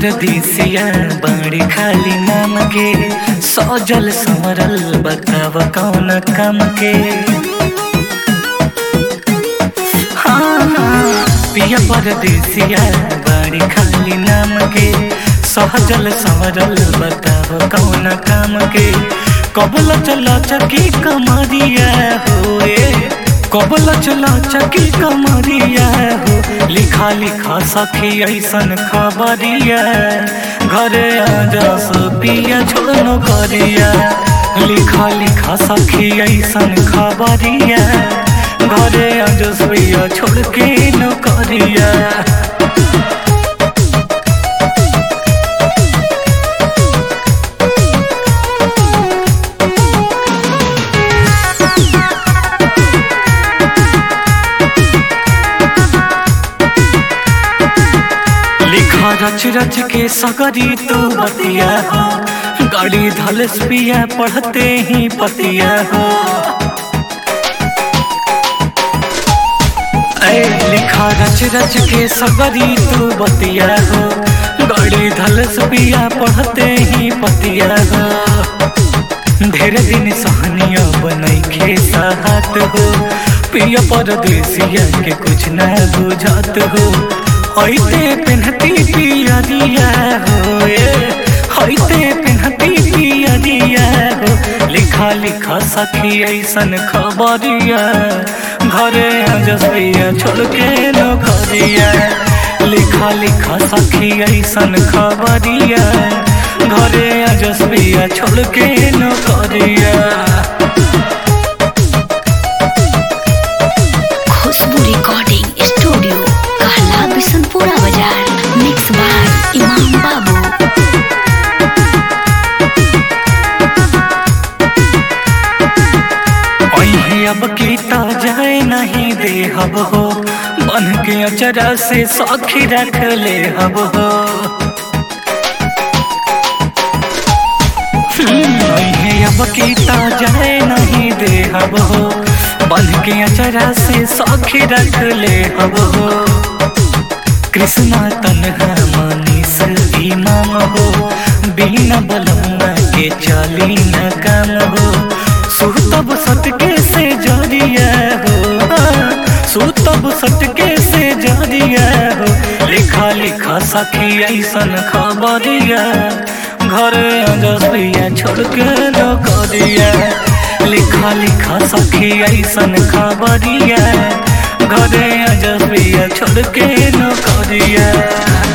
परदेसिया बड़ी खाली नाम के सजल संवरल बताव कौन काम के हाँ, हाँ, पिया परदेसिया बड़ी खाली नाम के सहजल संवरल बताव कौन काम के कबल चला चकी कमरिया होए कबल चला चकी कमरिया हो लिखा लिखा सखी ऐसन खबरिया घरे आजा पिया छोड़नो करिया लिखा लिखा सखी ऐसन खबरिया घरे आजा पिया छोड़ के न करिया लिखा रच रच के सगरी तू बतिया हो गाड़ी धलस पिया पढ़ते ही पतिया हो ऐ लिखा रच रच के सगरी तू बतिया हो गाड़ी धलस पिया पढ़ते ही पतिया हो ढेर दिन सहनिया बनई खे साहत हो पिया परदेसिया के कुछ न बुझात हो हईते पेन्हती पिया दिया हो हईते पेन्हती पिया दिया हो लिखा लिखा सखी ऐसन खबरिया घरे जसिया छोड़ के न करिया लिखा लिखा सखी ऐसन खबरिया घरे जसिया छोड़ के न करिया खुशबू रिकॉर्डिंग स्टूडियो कहला बिशनपुरा बाजार मिक्स बाय इमाम बाबू अहे अब कीता जाए नहीं दे हब हो बन के अचरा से सौखी रख ले हब हो अहे अब कीता जाए नहीं दे हब हो बन के अचरा से सौखी रख ले हब हो कृष्णा तनहा मनीष इमाम हो बिना बलम्मा के चली न काम हो सुतब सटके से जरिया हो सुतब सटके से जरिया हो लिखा लिखा सखी ऐसन खबरिया घर जसिया छोड़ के न करिया लिखा लिखा सखी ऐसन खबरिया घरे जसिया छोड़ के न करिया